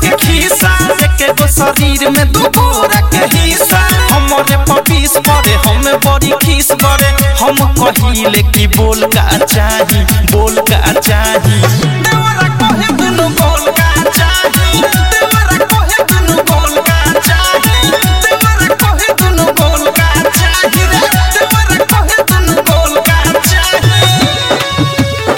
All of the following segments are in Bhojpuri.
के खीसा एके गो शरीर में दू गोरा के हिस्सा हमरे पपीस पड़े हमें बड़ी खीस पड़े हम कहिले कि बोल का चाही बोल का चाही देवरा कहे दुनु बोल का चाही देवरा कहे दुनु बोल का चाही देवरा कहे दुनु बोल का चाही रे देवरा कहे दुनु बोल का चाही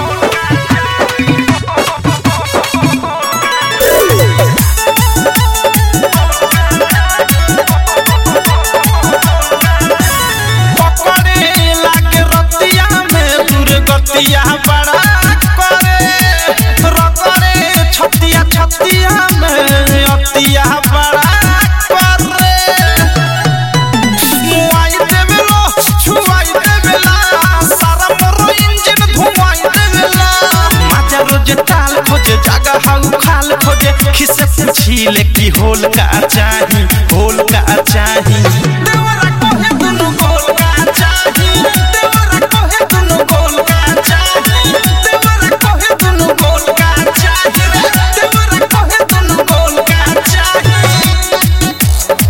पकड़े लागे रतिया में दुर्गतिया बड़ा करे रगड़े छतिया छतिया में अतिया बड़ा करे मुआई देवेलो छुआई देवेला सारा मोरो इंजन धुआई देवेला माजा रोज टाल खोजे जागा हाउ खाल खोजे खिसे पूछीले कि होल का चाही होल का चाही देवरा कहे दुनु गोल का चाही देवरा कहे दुनु गोल का चाही देवरा कहे दुनु गोल का चाही रे देवरा कहे दुनु गोल का चाही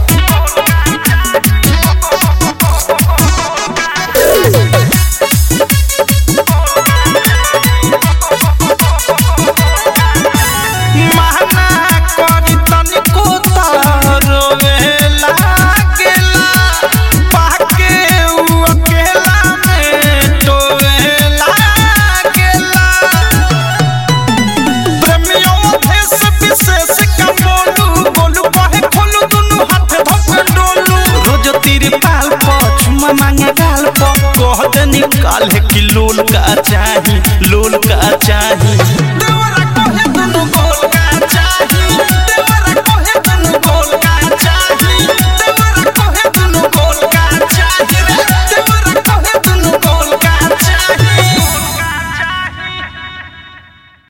महना करी तनिको त रोवे लागेला पाके उ अकेला में टोवे लागेला प्रेमियों भेष विशेष का बोलू बोलू बहे खोलू दुनु हाथ धोके डोलू रोज तीर पाल पर चुमा मांगे गाल पर कह दे निकाल है कि लोल का चाही लोल का चाही